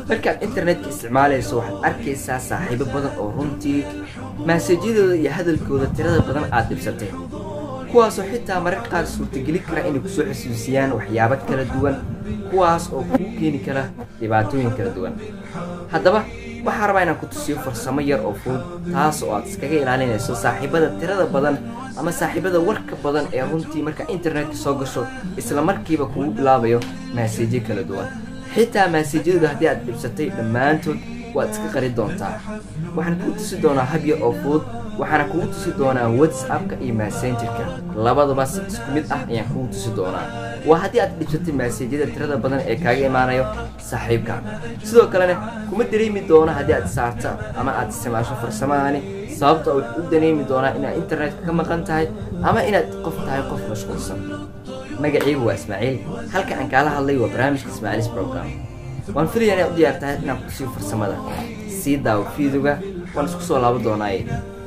markaad internetka isticmaalayso waxaad arkaysaa saaxiibo badan oo runtii maasajyadooda iyo hadalkooda tirada badan aad dhibsatay kuwaasoo xitaa mararka qaar suurtageli kara inay kusoo xusuusiyaan waxyaabo kala duwan kuwaas oo kuu keeni kara dhibaatooyin kala duwan haddaba waxaa rabaa inaan ku tusiyo farsamo yar oo fudud taas oo aad iskaga ilaalinayso saaxiibada tirada badan ama saaxiibada warka badan ee runtii markaa internetka soo gasho isla markiiba kugu bilaabayo maasajyo kala duwan xitaa maasajyadooda haddii aad dhibsatay dhammaantood waad iska qari doontaa waxaan kuu tusi doonaa habya oo fudud waxaana kugu tusi doonaa whatsappka iyo messengerka labadaba si isku mid ah ayaan kugu tusi doonaa waa haddii aad dhibsatay maasajyada tirada badan ee kaaga imaanayo saaxiibka sidoo kalena kuma dareemi doono haddii aad saarta ama aad isticmaasho farsamadaani sababta wuxuu u dareemi doonaa inaad internetka ka maqan tahay ama inaad qof tahay qof mashquulsan magacaygu waa ismaaciil halka aan kaala hadlay waa barnaamijka ismaaciilis program waan filaya inaad u diyaar tahay inaan ku tusiyo farsamada sii daawo fiidoga waan isku soo laabo doonaaye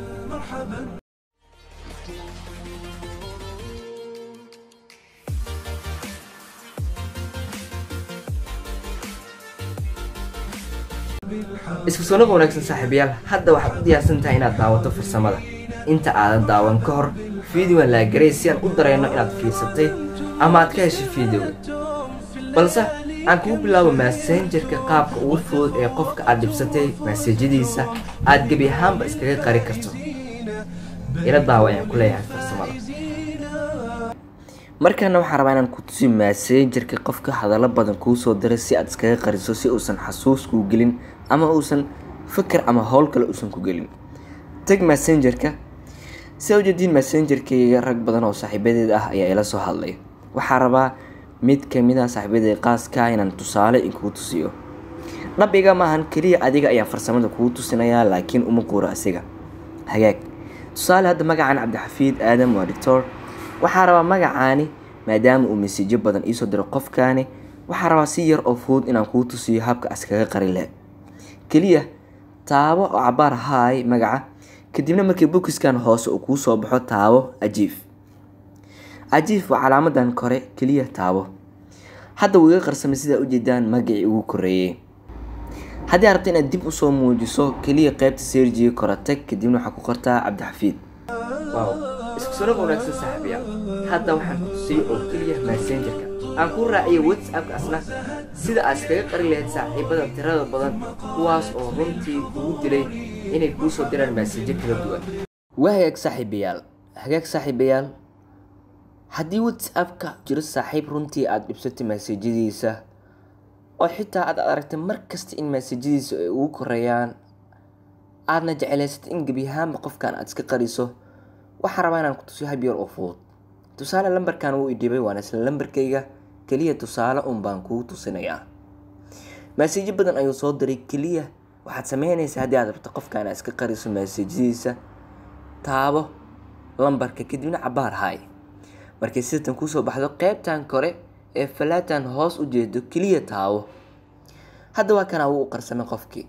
isku soo naqa wanaagsan saaxiibayaal hadda waxaad u diyaarsan tahay inaad daawato farsamada inta aadan daawan ka hor fiideoan laagaray si aan u dareenno inaad fiirsatay ama aad ka heshay fiideoga balse aan kugu bilaabo massengerka qaabka ugu fudud ee qofka aad dhibsatay maasajyadiisa aad gebi ahaanba iskaga qari karto ila daawa ayaan ku leeyahay farsamada markaana waxaan rabaa inaan ku tusi massengerka qofka hadallo badan kuu soo diray si aad iskaga qariso si uusan xasuus kuu gelin ama uusan fikir ama howl kale uusan ku gelin tag messengerka si a ujeediin messengerkayga rag badan oo saaxiibadeed ah ayaa ila soo hadlay waxaa rabaa mid kamid ah saaxiibadeed qaaska inaan tusaale inkugu tusiyo dhabiga maahan keliya adiga ayaan farsamada kugu tusinayaa laakiin uma quuro asiga hagaag tusaale hadda magacan cabdixafiid aadam waa doctor waxaa rabaa magacaani maadaama uu masiijo badan iisoo diro qofkaani waxaa rabaa si yar oo fudud inaan kuu tusiyo habka askaga qari leh keliya taabo oo cabaar haay magaca kadibna markii bukiskan hoose uu kuu soo baxo taabo ajiif ajiif waa calaamadan kore keliya taabo hadda wuu iga qarsamay sidaa ujeedaan magacii ugu koreeyey haddii aad rabto inaad dib usoo muujiso keliya qeybta serjiga kora tag kadibna waxaa ku qortaa cabdixafiid wow isku soo wanaagsan saaxiibayaal hadda waxaan ku tusiyey oo keliya messengerka aan kuu raaciyay whatsappka asna sida aad iskaga qari lahayd saaxiibada tirada badan kuwaas oo runtii kugu dilay inay kuu soo diraan maasajyo kala duwan waa hagaag saaxiibayaal hagaag saaxiibayaal haddii whatsappka jiro saaxiib runtii aada dhibsatay maasajyadiisa oo xitaa aad aragtay mar kasta in maasajyadiisa ay ugu koreeyaan aadna jecelaysatay in gebi ahaanba qofkan aad iska qariso waxaan rabaa inaan ku tusiyo hab yar oo fudud tusaale lambarkan wuu idhibay waana isla lambarkayga keliya tusaale un baan kugu tusinayaa maasajyo badan ayuu soo diray keliya waxaad sameynaysaa haddii aad rabto qofkaan aad iska qariso maasajyadiisa taabo lambarka kadibna cabaar haay markay sidatan kusoo baxdo qeybtan kore ee falaatan hoos u jeedo keliya taabo hadda waa kanaa wuu u qarsamay qofkii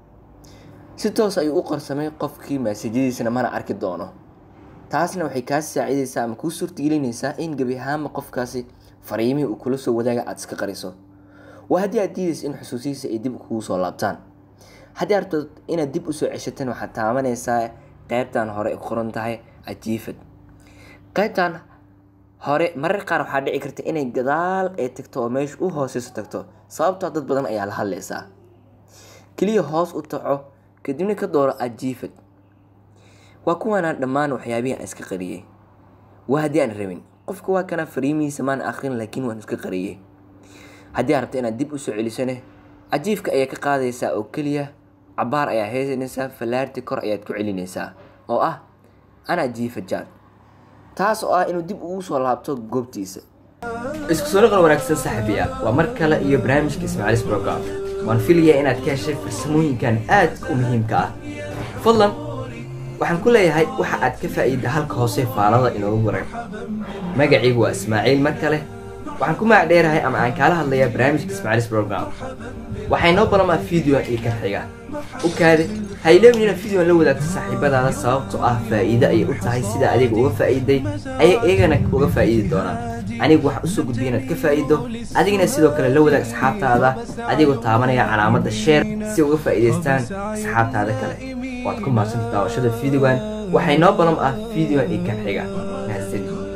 si toos ayuu u qarsamay qofkii maasajyadiisana mana arki doono taasna waxay kaa saacidaysaa ama kuu suurtagelinaysaa in gebi ahaanba qofkaasi fariimihii uu kula soo wadaaga aada iska qariso waa haddii aad diidaysa in xusuusihiisa ay dib kugu soo laabtaan haddii aad rabto inaad dib usoo ceshatan waxaad taabanaysaa qeybtan hore ay qoran tahay ajiifad qeybtan hore marar qaar waxaa dhici karta inay gadaal ay tagto oo meesha u hooseyso tagto sababtoo dad badan ayaa la hadlaysaa keliya hoos u taco kadibna ka dooro ajiifad waa kuwaanaan dhammaan waxyaabihii aan iska qariyey waa haddii aan rabin qofka waa kana fariimihiisa maan akrin laakiin waan iska qariyey haddii aad rabto inaad dib usoo celisane cajiifka ayaa ka qaadaysaa oo keliya cabaar ayaa heesanaysaa fallaarti kor ayaad ku celinaysaa oo ah ana jiifa jaan taas oo ah inuu dib ugu soo laabto goobtiisa isku soo noqon wanaagsan saaxiibayaal waa mar kale iyo barnaamijka ismaaciilis program waan filayaa inaad ka heshay farsamooyinkan aadka u muhiimka ah fadlan waxaan ku leeyahay waxa aad ka faa'iida halka hoose faalada inoogu waran magacaygu waa ismaaciil mar kale waxaan ku magac dheerahay ama aan kaala hadlayaa barnaamijka ismaaciilis program waxay noo balamaa videoan iyo ka xiga u kaade ha iloobin inaad videoan la wadaagto saaxiibadaada sababtoo ah faa'iide ayay u tahay sida adiga uga faa'iiday ayay iyagana uga faa'iidi doonaan anigu waxaan usoo gudbiya inaad ka faa'iido adigana sidoo kale la wadaag asxaabtaada adigoo taabanaya calaamadda sheer si uga faa'iidaystaan asxaabtaada kale waad ku maadsanta daawashada fideogan waxay noo balan ah fideogan iyo kan xiga